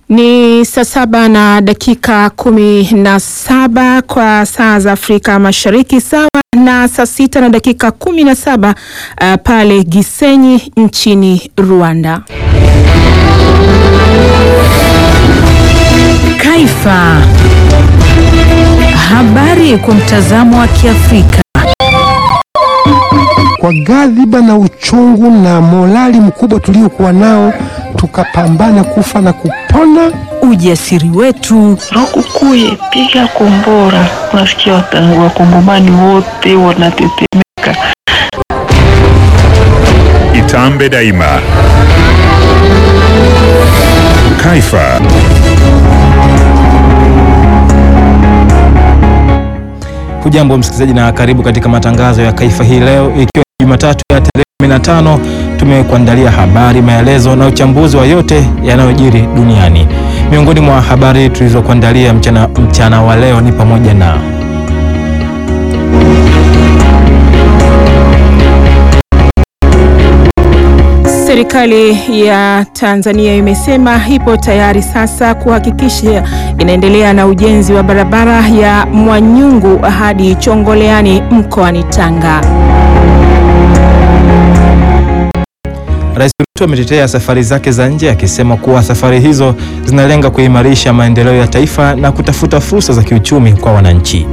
Ni saa saba na dakika kumi na saba kwa saa za Afrika Mashariki, sawa na saa sita na dakika kumi na saba uh, pale Gisenyi nchini Rwanda. Kaifa. Habari kwa mtazamo wa Kiafrika. Kwa ghadhiba na uchungu na morali mkubwa tuliokuwa nao, tukapambana kufa na kupona. Ujasiri wetu, Lukukuye, piga kombora. Unasikia wakongomani wote wanatetemeka. Itambe daima. Kaifa. Hujambo msikilizaji na karibu katika matangazo ya Kaifa hii leo, ikiwa Jumatatu ya tarehe 15. Tumekuandalia habari, maelezo na uchambuzi wa yote yanayojiri duniani. Miongoni mwa habari tulizokuandalia mchana, mchana wa leo ni pamoja na Serikali ya Tanzania imesema ipo tayari sasa kuhakikisha inaendelea na ujenzi wa barabara ya Mwanyungu hadi Chongoleani mkoani Tanga. Rais Ruto ametetea safari zake za nje akisema kuwa safari hizo zinalenga kuimarisha maendeleo ya taifa na kutafuta fursa za kiuchumi kwa wananchi.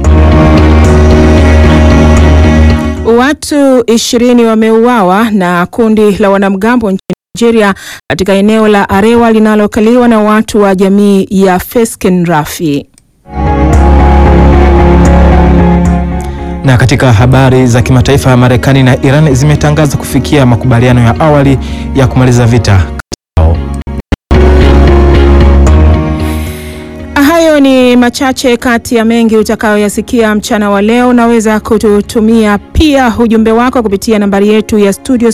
Watu ishirini wameuawa na kundi la wanamgambo nchini Nigeria katika eneo la Arewa linalokaliwa na watu wa jamii ya Fesken Rafi. Na katika habari za kimataifa, Marekani na Iran zimetangaza kufikia makubaliano ya awali ya kumaliza vita kati yao. Hayo ni machache kati ya mengi utakayoyasikia mchana wa leo. Unaweza kututumia pia ujumbe wako kupitia nambari yetu ya studio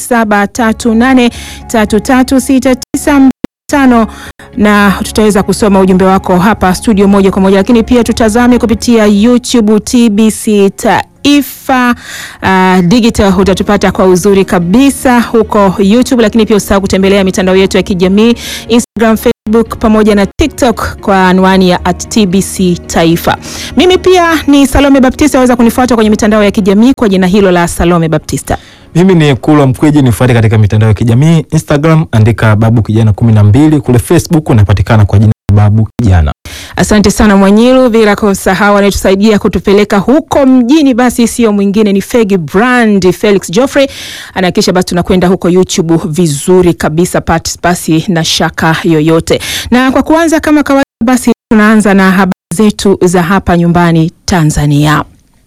0738336925 na tutaweza kusoma ujumbe wako hapa studio moja kwa moja, lakini pia tutazame kupitia YouTube TBC Taifa uh, digital utatupata kwa uzuri kabisa huko YouTube, lakini pia usahau kutembelea mitandao yetu ya kijamii Instagram, Facebook pamoja na TikTok kwa anwani ya at TBC Taifa. Mimi pia ni Salome Baptista, waweza kunifuata kwenye mitandao ya kijamii kwa jina hilo la Salome Baptista. Mimi ni Kulwa Mkwiji, nifuate katika mitandao ya kijamii Instagram, andika Babu Kijana kumi na mbili. Kule Facebook unapatikana kwa jina la Babu Kijana. Asante sana Mwanyilu, bila kusahau anayetusaidia kutupeleka huko mjini, basi sio mwingine ni Fegi Brand Felix Geoffrey, anahakikisha basi tunakwenda huko YouTube vizuri kabisa, pati basi na shaka yoyote. Na kwa kuanza kama kawaida, basi tunaanza na habari zetu za hapa nyumbani Tanzania.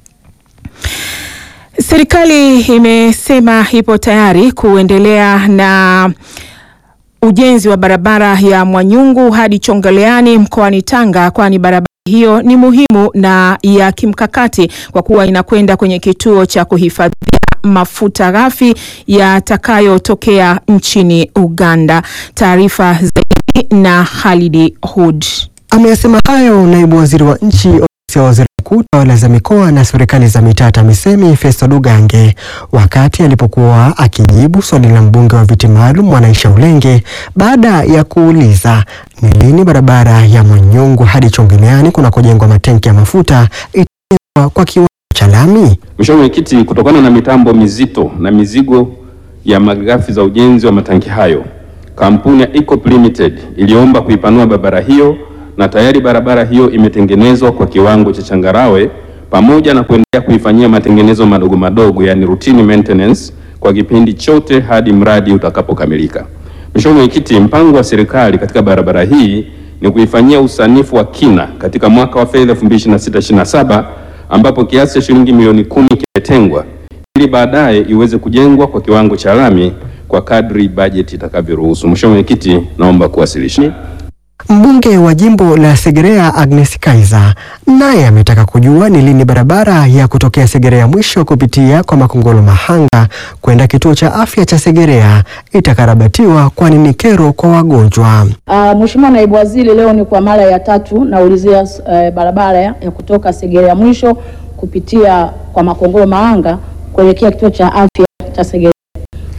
Serikali imesema ipo tayari kuendelea na ujenzi wa barabara ya Mwanyungu hadi Chongoleani mkoani Tanga, kwani barabara hiyo ni muhimu na ya kimkakati kwa kuwa inakwenda kwenye kituo cha kuhifadhia mafuta ghafi yatakayotokea nchini Uganda. Taarifa zaidi na Khalidi Hud. Ameyasema hayo naibu waziri wa nchi ofisi ya waziri mkuu tawala za mikoa na serikali za mitaa TAMISEMI Festo Dugange wakati alipokuwa akijibu swali la mbunge wa viti maalum Mwanaisha Ulenge baada ya kuuliza ni lini barabara ya Mwanyungu hadi Chongoleani kunakojengwa matenki ya mafuta itajengwa kwa kiwango cha lami. Mheshimiwa Mwenyekiti, kutokana na mitambo mizito na mizigo ya malighafi za ujenzi wa matanki hayo, kampuni ya Ecop Limited iliomba kuipanua barabara hiyo na tayari barabara hiyo imetengenezwa kwa kiwango cha changarawe pamoja na kuendelea kuifanyia matengenezo madogo madogo, yani routine maintenance kwa kipindi chote hadi mradi utakapokamilika. Mheshimiwa Mwenyekiti, mpango wa serikali katika barabara hii ni kuifanyia usanifu wa kina katika mwaka wa fedha 2026/2027 ambapo kiasi cha shilingi milioni kumi kimetengwa ili baadaye iweze kujengwa kwa kiwango cha lami kwa kadri bajeti itakavyoruhusu. Mheshimiwa Mwenyekiti, naomba kuwasilisha. Mbunge wa jimbo la Segerea Agnes Kaiza naye ametaka kujua ni lini barabara ya kutokea Segerea mwisho kupitia kwa Makongolo Mahanga kwenda kituo cha afya cha Segerea itakarabatiwa kwani ni kero kwa wagonjwa. Uh, Mheshimiwa Naibu Waziri, leo ni kwa mara ya tatu naulizia uh, barabara ya kutoka Segerea mwisho kupitia kwa Makongolo Mahanga kuelekea kituo cha afya cha Segerea.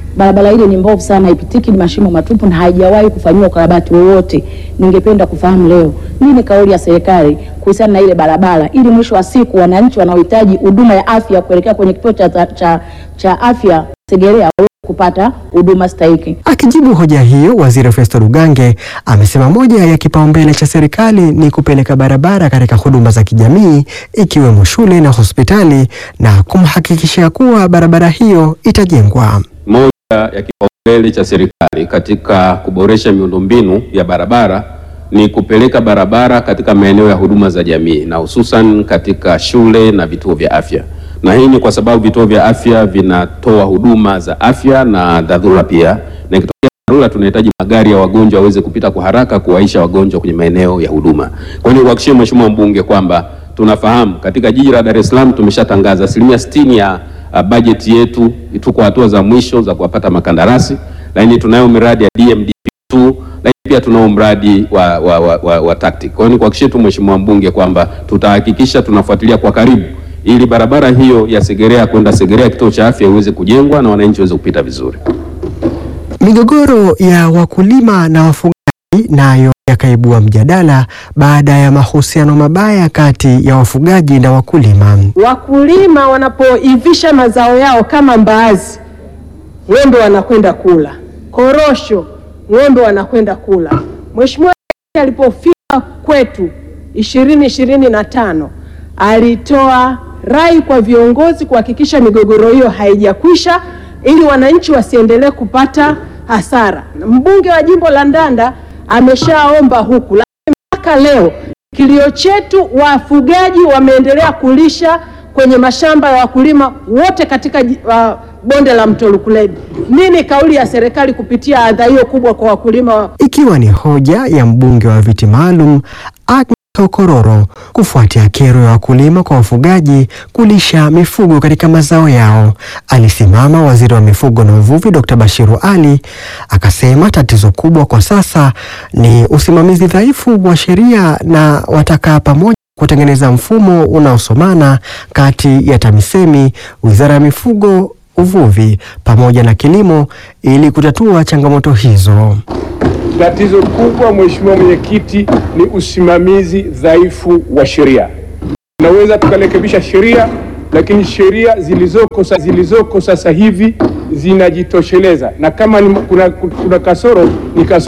Barabara ile ni mbovu sana, haipitiki, ni mashimo matupu na haijawahi kufanyiwa ukarabati wowote. Ningependa kufahamu leo nini kauli ya serikali kuhusiana na ile barabara, ili mwisho wa siku wananchi wanaohitaji huduma ya afya kuelekea kwenye kituo cha, cha, cha afya Segerea waweze kupata huduma stahiki. Akijibu hoja hiyo, waziri Festo Lugange amesema moja ya kipaumbele cha serikali ni kupeleka barabara katika huduma za kijamii ikiwemo shule na hospitali na kumhakikishia kuwa barabara hiyo itajengwa. Moja ya kipaumbele cha serikali katika kuboresha miundombinu ya barabara ni kupeleka barabara katika maeneo ya huduma za jamii na hususan katika shule na vituo vya afya, na hii ni kwa sababu vituo vya afya vinatoa huduma za afya na dharura pia, na ikitokea dharura tunahitaji magari ya wagonjwa waweze kupita kwa haraka kuwaisha wagonjwa kwenye maeneo ya huduma. Kwa hiyo nikuhakikishie Mheshimiwa mbunge kwamba tunafahamu katika jiji la Dar es Salaam tumeshatangaza asilimia sitini ya uh, bajeti yetu, tuko hatua za mwisho za kuwapata makandarasi, lakini tunayo miradi ya DMDP2 lakini pia tunao mradi wa, wa, wa, wa, wa TACTIC. Kwa hiyo nikuhakikishie tu Mheshimiwa mbunge kwamba tutahakikisha tunafuatilia kwa karibu ili barabara hiyo ya Segerea kwenda Segerea kituo cha afya iweze kujengwa na wananchi waweze kupita vizuri. Migogoro ya wakulima na wafugaji nayo yakaibua mjadala baada ya mahusiano mabaya kati ya wafugaji na wakulima. Wakulima wanapoivisha mazao yao kama mbaazi, ng'ombe wanakwenda kula, korosho, ng'ombe wanakwenda kula. Mheshimiwa Rais alipofika kwetu ishirini ishirini na tano alitoa rai kwa viongozi kuhakikisha migogoro hiyo haijakwisha ili wananchi wasiendelee kupata hasara. Mbunge wa jimbo la Ndanda ameshaomba huku, lakini mpaka leo kilio chetu, wafugaji wameendelea kulisha kwenye mashamba ya wakulima wote katika ji- uh, bonde la mto Lukuledi. Nini kauli ya serikali kupitia adha hiyo kubwa kwa wakulima wa Ikiwa ni hoja ya mbunge wa viti maalum Agnes Okororo kufuatia kero ya wakulima kwa wafugaji kulisha mifugo katika mazao yao. Alisimama waziri wa mifugo na uvuvi Dr. Bashiru Ali akasema tatizo kubwa kwa sasa ni usimamizi dhaifu wa sheria na watakaa pamoja kutengeneza mfumo unaosomana kati ya TAMISEMI, Wizara ya Mifugo, Uvuvi pamoja na Kilimo ili kutatua changamoto hizo. Tatizo kubwa, Mheshimiwa Mwenyekiti, ni usimamizi dhaifu wa sheria. Tunaweza tukarekebisha sheria, lakini sheria zilizoko, sa- zilizoko sasa hivi zinajitosheleza, na kama ni, kuna, kuna kasoro ni kasoro